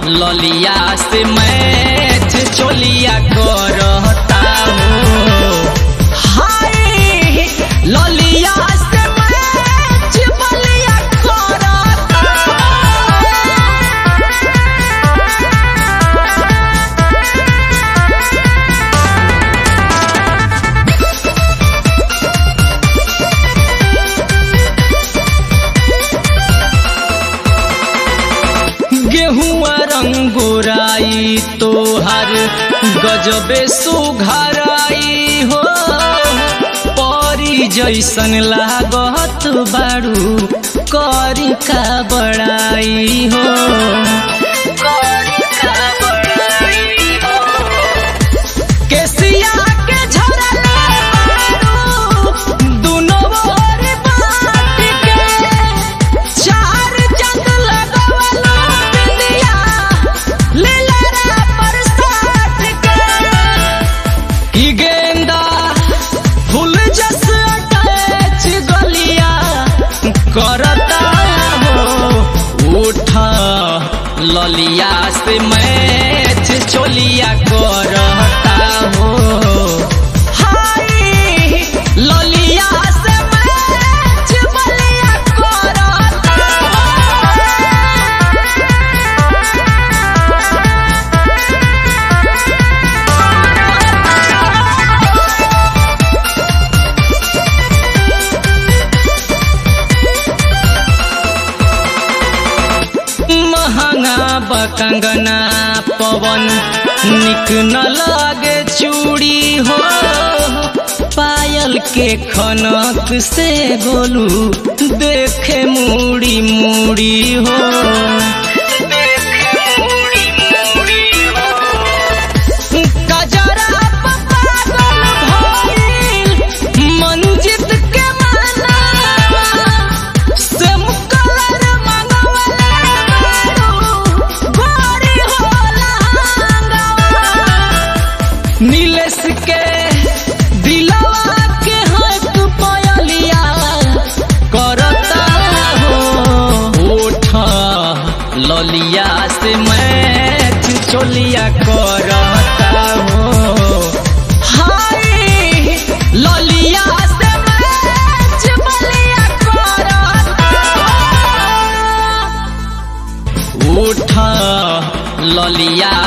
ललिया से मैच चोलिया करता हो हाय ललिया से मैच बलिया करता गेहुआ रंगोराई तोहर गजबे सुघराई हो परी जैसन लागत बाड़ू करी का बड़ाई हो करी का बड़ाई हो केसिया के झरले बारू दुनो ओर बाट के चार जंग लगवलो बिंदिया लीलरा पर साट के की गेंदा फूल जस अटैच गलिया करता हो उठा ललिया से मैच चोलिया करता हो हाय ललिया से मैच बलिया करता महंगा बकंगना पवन निक न लागे चूड़ी हो पायल के खनक से गोलू देखे मूड़ी मूड़ी हो गजरा पागल भइल मंजित के माना सेम कलर मंगवले बारू गोरी होला हंगवा नीलेश के दिलवा के हक पयलिया करता हो उठा ललिया से मैच चोलिया करता हो हाय ललिया से मैच बलिया करता उठा ललिया